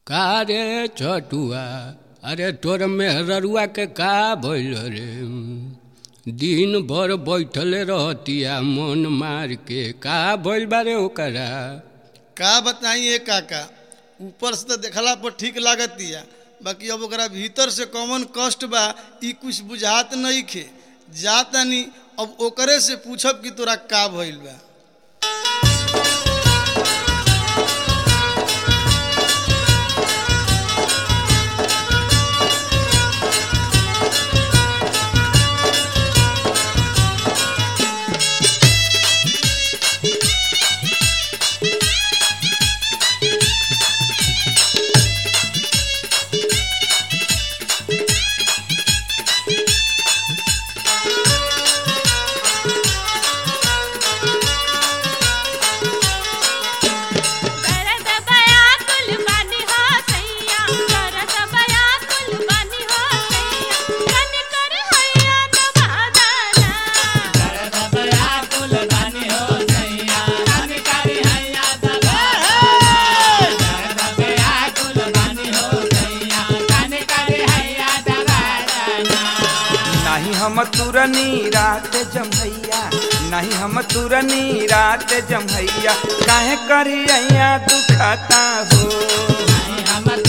का रे छटुआ अरे तोर मेहररुआ के का भइल रे दिन भर बैठले रहतिया मन मार के का भइल बारे ओकरा का बताइए काका ऊपर से तो देखला पर ठीक लागतिया बाकी अब ओकरा भीतर से कौन कष्ट बा ई कुछ बुझात नहीं खे जातानी अब ओकरे से पूछब कि तोरा का भइल बा करत बया कुल बानी हो सैया करत बया कुल बानी हो सैया कन कर हैया दबादाना नहीं हम तुरनी रात जमैया नहीं हम तुरनी रात जमैया काहे करिया दुखता हो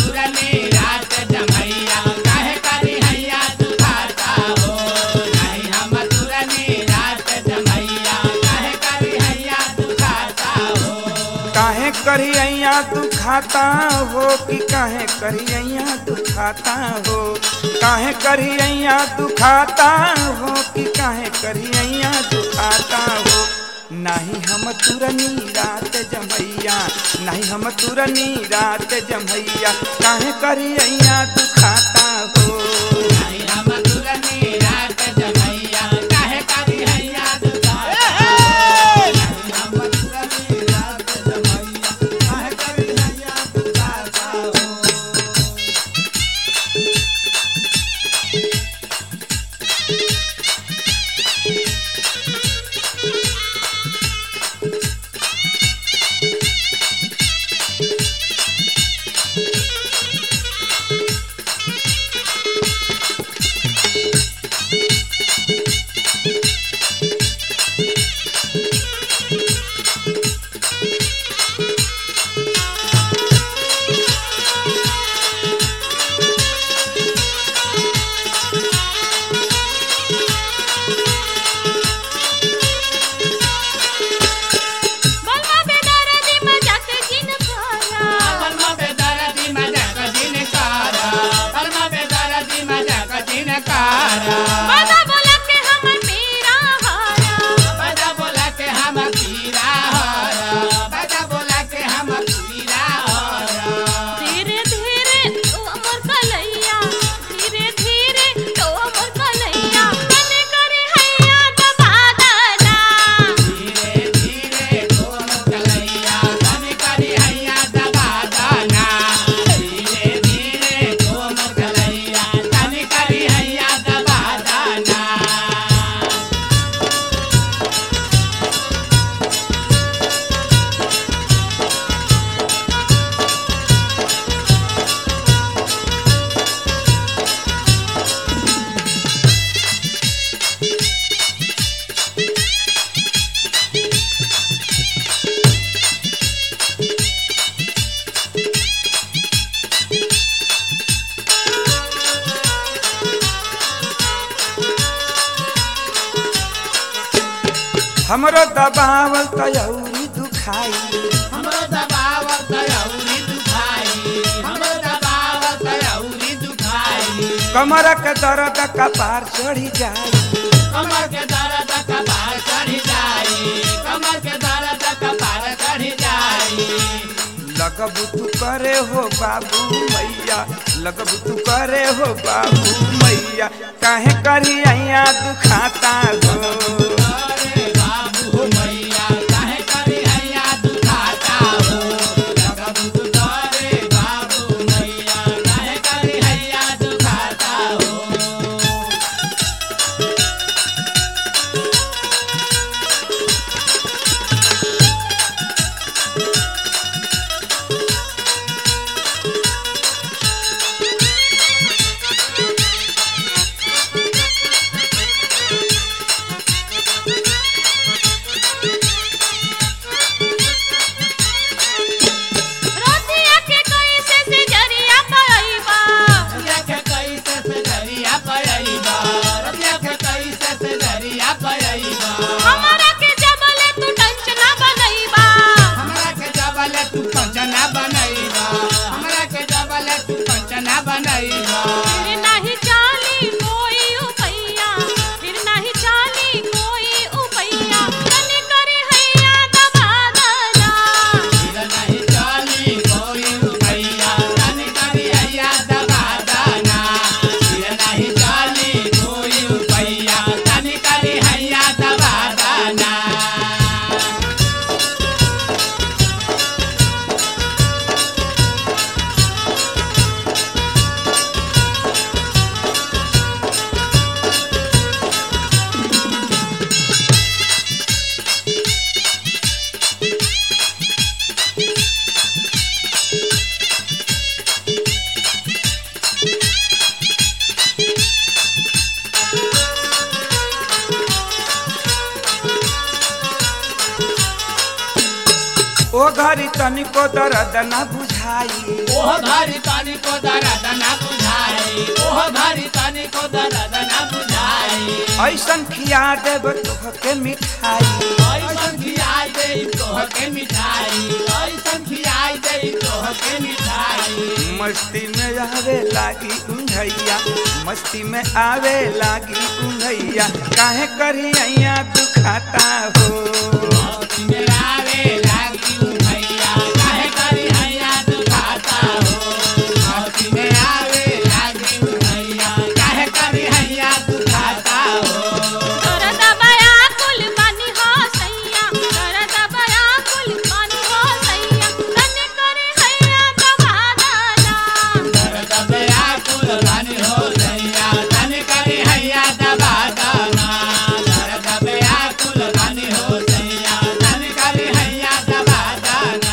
काहे करिया दुखाता हो कि काहे करिया दुखाता हो काहे करिया दुखाता हो कि काहे करिया दुखाता हो नहीं हम तुरनी रात जमैया नहीं हम तुरनी रात जमैया काहे करिया दुखाता हो बलवा बेदर्दी मजाक जिन करा बाबा बोला के हमर पीरा हारा धीरे धीरे तो अमर कलैया धीरे धीरे तो अमर कलैया कन करे हैया दबादाना हमरो दबावल तयौरी दुखाई कमर के दर्द कपार चढ़ी जाई लगबू तू करे हो बाबू मैया लगबू तू करे हो बाबू मैया काहे करिया दुखाता हो ओह घरी तनिको दर्द न बुझाई ओह घरी तनिको दर्द न बुझाई ओह घरी तनिको दर्द न बुझाई ऐसन खिया देब तोहके मिठाई ऐसन खियाई दे तोहके मिठाई ऐसन खियाई दे तोहके मिठाई मस्ती में आवे लागी उंघैया मस्ती में आवे लागी उंघैया काहे करी अइया तू खाता हो मौती में आवे लागी उमैया काहे करी हैया तू खाता हो मौती में आवे लागी उमैया काहे करी हैया तू खाता हो दर्द बया कुल पानी हो सैया दर्द बया कुल पानी हो सैया तने करे हैया दबा दाना दर्द बया कुल रानी हो सैया तन करी हैया दबा दाना दर्द बया कुल रानी हो सैया तन करी हैया दबा दाना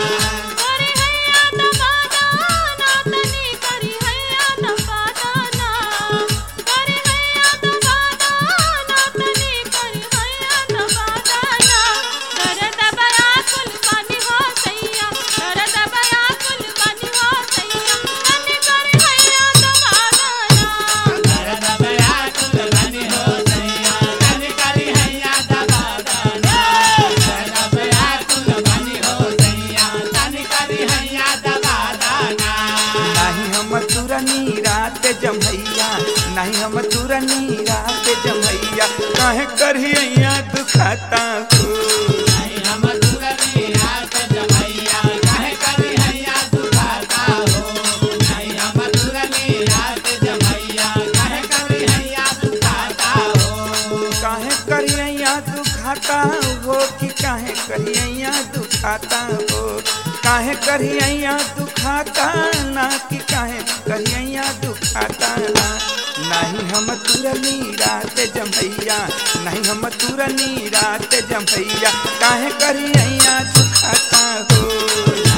करे हैया दबा दाना तने करे हैया दबा दाना करे हैया दबा दाना तने करे हैया दबा दाना दर्द बया कुल पानी हो सैया दर्द बया कुल पानी हो सैया तने करे हैया दबा दाना दर्द बया कुल रानी हो सैया तन करी हैया दबा दाना दर्द बया कुल रानी हो सैया तन करी हैया दबा दाना नाही हम तुरनी रात जमैया नाही हम तुरनी रात जमैया काहे करी अइया तू खाता हो नहीं हम दुरनी रात जमैया काहे करी हैया तू खाता हो नहीं हम दुरनी रात जमैया काहे करी हैया तू खाता हो काहे करी अइया तू खाता हो कि काहे करी अइया तू खाता हो काहे करी अइया तू खाता ना कि काहे करी अइया तू खाता ना नहीं हम तुरनी रात जमैया नहीं हम तुरनी रात जमैया काहे करी अइया तू खाता हो